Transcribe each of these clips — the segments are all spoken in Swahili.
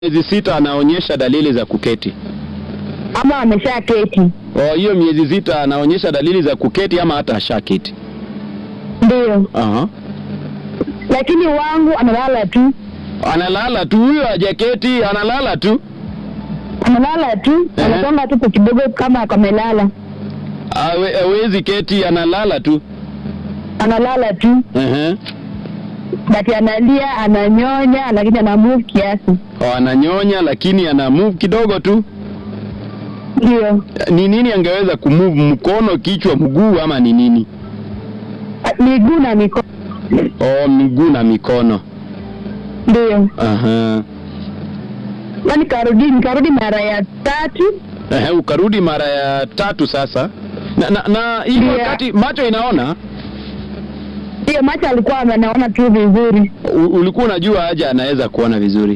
miezi sita anaonyesha dalili za kuketi. ama amesha keti? Oh, hiyo miezi sita anaonyesha dalili za kuketi ama hata ashaketi. Ndio, Aha. lakini wangu analala tu, Analala tu huyo hajaketi, analala tu. analala tu, Ehe. anasonga tu kwa kidogo kama kamelala, Hawe- Hawezi keti, analala tu. analala tu, Ehe. bati analia, ananyonya, lakini ana move kiasi. Oh, ananyonya lakini ana move kidogo tu. Ndio, Ni nini angeweza kumove? Mkono, kichwa, mguu ama ni nini? miguu na mikono. Oh, miguu na mikono. Ndio, Aha. na nikarudi, nikarudi mara ya tatu. Ehe, ukarudi mara ya tatu sasa. Na, na, na hii Ndio. wakati macho inaona Ndio, macho alikuwa anaona tu vizuri, u, ulikuwa unajua aje anaweza kuona vizuri.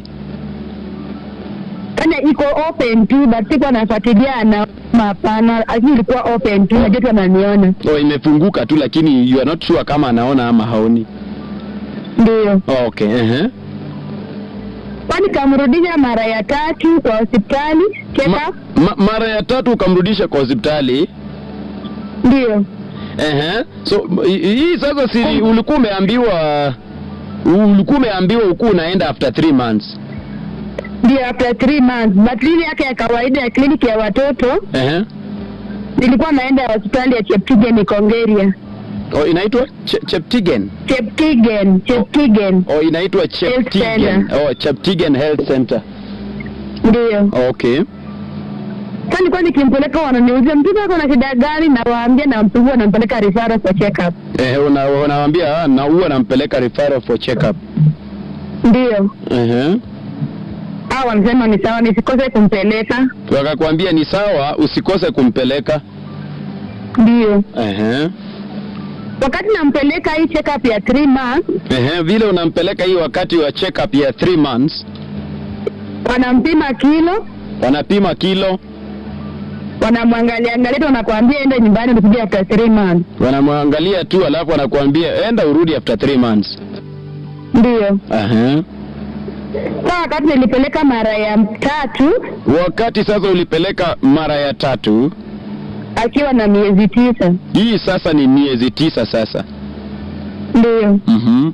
yaani iko open tu, but sikuwa nafuatilia anaona, hapana, lakini ilikuwa open tu, najua tu ananiona. Oh, imefunguka tu lakini you are not sure kama anaona ama haoni. Ndio, Oh, okay. Ehe. kwa nikamrudisha mara ya tatu kwa hospitali check Ma, up. ma, mara ya tatu ukamrudisha kwa hospitali. Ndio, Ehe. So m- hii hii sasa si ulikuwa umeambiwa ulikuwa umeambiwa ukuu unaenda after three months. ndio after three months, but ile yake ya kawaida ya kliniki ya watoto Ehe. nilikuwa naenda hospitali ya Cheptigen Ikongeria. Oh, inaitwa Che, Cheptigen. Cheptigen, Cheptigen, Oh, inaitwa Cheptigen. Center. Oh, Cheptigen Health Center. ndio. Okay. Sasa nilikuwa nikimpeleka, wananiuliza mtoto wako na shida gani, na waambia nampigwa, nampeleka referral for check up. Eh, una, unawaambia ah, na huwa nampeleka referral for check up. Ndio Ehe. hao wanasema ni sawa, nisikose kumpeleka. Wakakwambia ni sawa, usikose kumpeleka. Ndio Ehe. wakati nampeleka hii check up ya three months, Ehe, vile unampeleka hii wakati wa check up ya 3 months, wanampima kilo, wanapima kilo, wanamwangalia angalia, tu wanakuambia enda nyumbani ukija after three months. wanamwangalia tu, alafu wanakuambia enda urudi after 3 months. Ndio Ehe. sasa wakati nilipeleka mara ya tatu Wakati sasa ulipeleka mara ya tatu, akiwa na miezi tisa. hii sasa ni miezi tisa sasa. Ndio Mhm.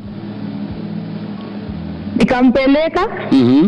nikampeleka, Mhm.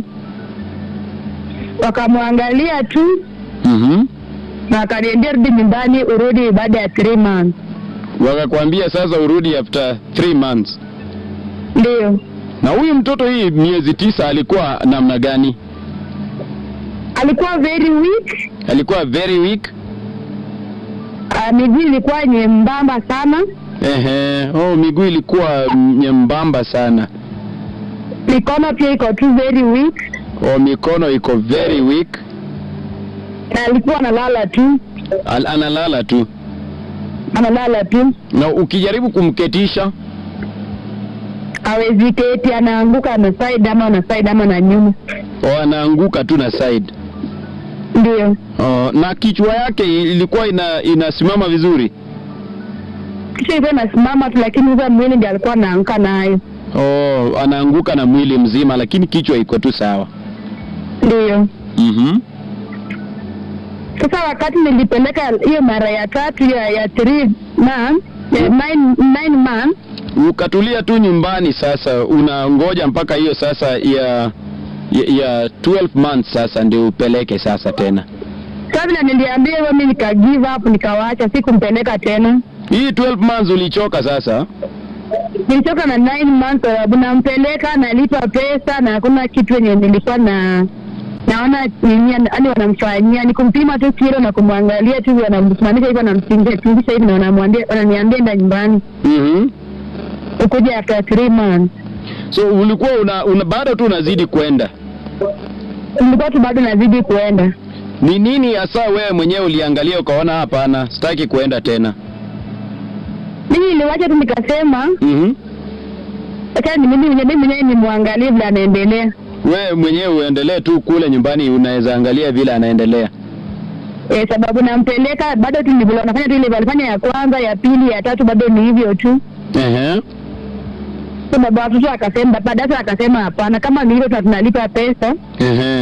wakamwangalia tu Mhm. na akaniambia rudi nyumbani, urudi baada ya three months. Wakakwambia sasa urudi after 3 months. Ndio Na huyu mtoto hii miezi tisa alikuwa namna gani? alikuwa very weak, Alikuwa very weak. uh, miguu ilikuwa nyembamba sana, Ehe. Oh, miguu ilikuwa nyembamba sana. mikono pia iko tu very weak, Oh, mikono iko very weak. na alikuwa analala tu, Al analala tu. analala tu, Na ukijaribu kumketisha, hawezi keti, anaanguka na side ama na side ama na nyuma. oh, anaanguka tu na side. Ndio Oh, na kichwa yake ilikuwa ina, inasimama vizuri. kisha ilikuwa inasimama tu, lakini sasa mwili ndiye alikuwa anaanguka nayo. Oh, anaanguka na mwili mzima lakini kichwa iko tu sawa. Ndio Mhm. sasa wakati nilipeleka hiyo mara ya tatu ya, ya three months, ya nine, nine months Ukatulia tu nyumbani sasa, unangoja mpaka hiyo sasa ya ya, ya 12 months sasa ndio upeleke sasa tena. Sasa vile niliambia hivyo, mimi nika give up, nikawacha, sikumpeleka tena. Hii 12 months ulichoka sasa. Nilichoka na 9 months, sababu nampeleka, nalipa pesa na hakuna kitu yenye nilikuwa na naona nini, yani wanamfanyia ni kumpima tu kilo na kumwangalia tu, wanamsimamisha hivyo, wanamtingisha tingisha hivi na wanamwambia, wananiambia enda nyumbani Mhm. ukuja after 3 months. So ulikuwa una, una bado tu unazidi kwenda. Nilikuwa tu bado nazidi kuenda. Ni nini hasa wewe mwenyewe uliangalia ukaona hapana, sitaki kuenda tena? Mimi niliwacha tu nikasema, Mhm. acha ni mimi mwenyewe mwenyewe nimwangalie vile anaendelea. Wewe mwenyewe uendelee tu kule nyumbani, unaweza angalia vile anaendelea. Eh, sababu nampeleka bado tu ni vile wanafanya tu ile alifanya ya kwanza, ya pili, ya tatu, bado ni hivyo tu. Ehe. So baba watoto akasema, baba dada akasema hapana, kama ni hivyo tunalipa pesa Ehe.